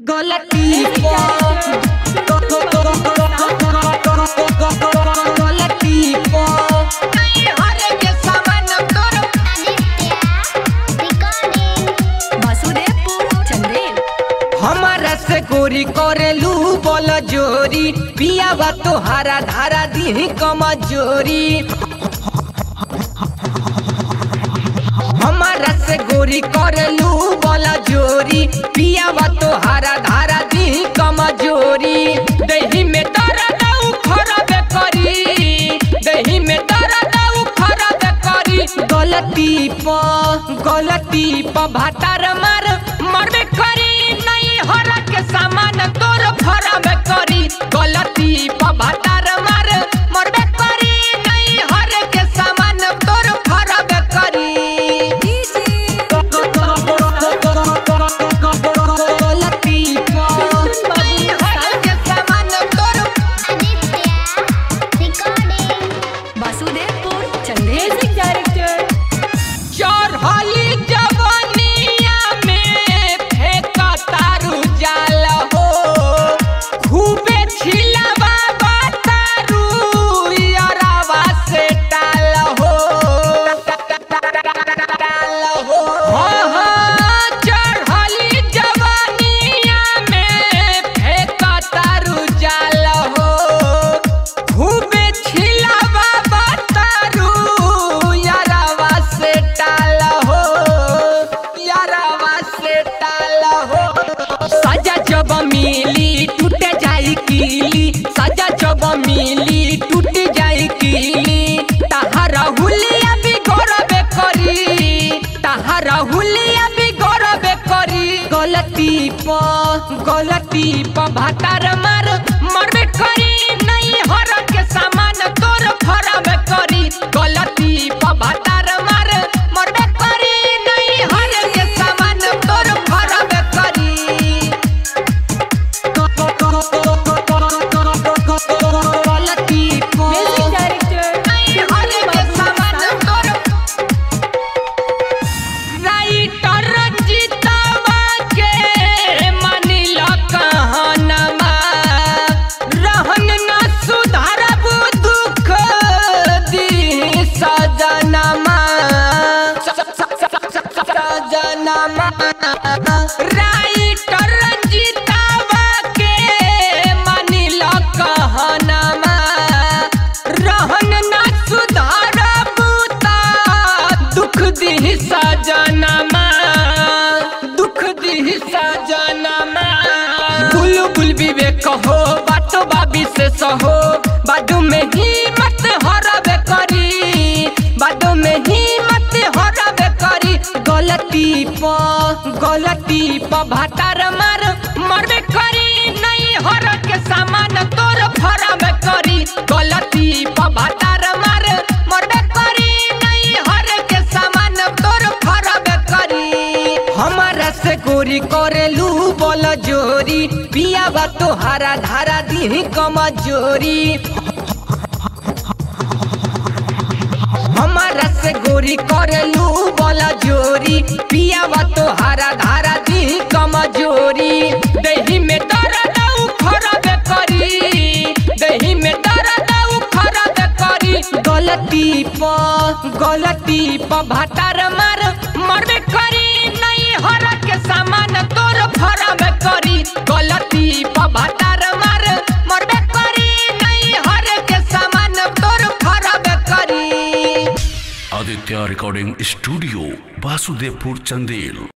गलती गलती नहीं हरे के सामान तोर वासुदेवपुर चंदेल हमारा से गोरी करेलू बोल जोरी पियावा तोहारा धारा दी कमजोरी हमारा से गोरी करेलू बोल जोरी पियावा तोहारा धारा दी कमजोरी दही में दर्द खराब करी दही में दर्द खराब करी गलती प गलती प भातार मार मरबे करी नहीं हरा के सामान तोर खराब करी गलती प भातार मार मरबे करी नहीं हरे के सामान तोर खराब करी गलती प नहीं हरे के सामान तोर वासुदेवपुर चंदेल डायरेक्टर चढ़ली जवनिया में फेंका तारू जाल हो खूबे छिलवा तारू यरावा से टाल हो हाँ, हाँ, चढ़ली जवनिया में फेंका तारू जाल हो खूबे छिलवा तारू यारवा से टाल हो यारवा से टाल हो सजा जब मिली टूट जाई कीली सजा जब मिली टूट जाई कीली तहारा हुलिया भी गौरव करी तहारा हुलिया भी गौरव करी गलती प गलती प भातार मार मरबे करी नहीं हर के सामान तोर खराब करी गलती प भातार मार मरबे करी नहीं हर के सामान तोर खराब करी गलती प डायरेक्टर नहीं हर के सामान तोर राइटर रंजितवा के मानिल कहनमा रहन न सुधारब दुख दी सजनमा सजनमा राइटर रंजितवा के मानिल कहनमा रहन न सुधारब ता दुख दी सजनमा दुख दी सजनमा बुलबुल विवेक हो बातो बाबी से सहो बाडू में ही मत हरब करी बाडू में ही मत हरब करी गलती प गलती प भातार मार मरबे करी नहीं हर के सामान तोर खराब करी गलती प भातार मार मरबे करी नहीं हर के सामान तोर खराब करी हमारा से गोरी करेलू बोल जोरी पियावा तोहारा धारा दी कमजोरी हमारा से गोरी करेलू बोला जोरी पियावा तोहारा धारा दी कमजोरी दही में दर्द खराब करी दही में दर्द खराब करी गलती प गलती प भातार मार मरबे करी नहीं हर के सामान तोर खराब करी गलती प भातार मार मरबे करी नहीं हर के सामान तोर खराब करी आदित्य रिकॉर्डिंग स्टूडियो वासुदेवपुर चंदेल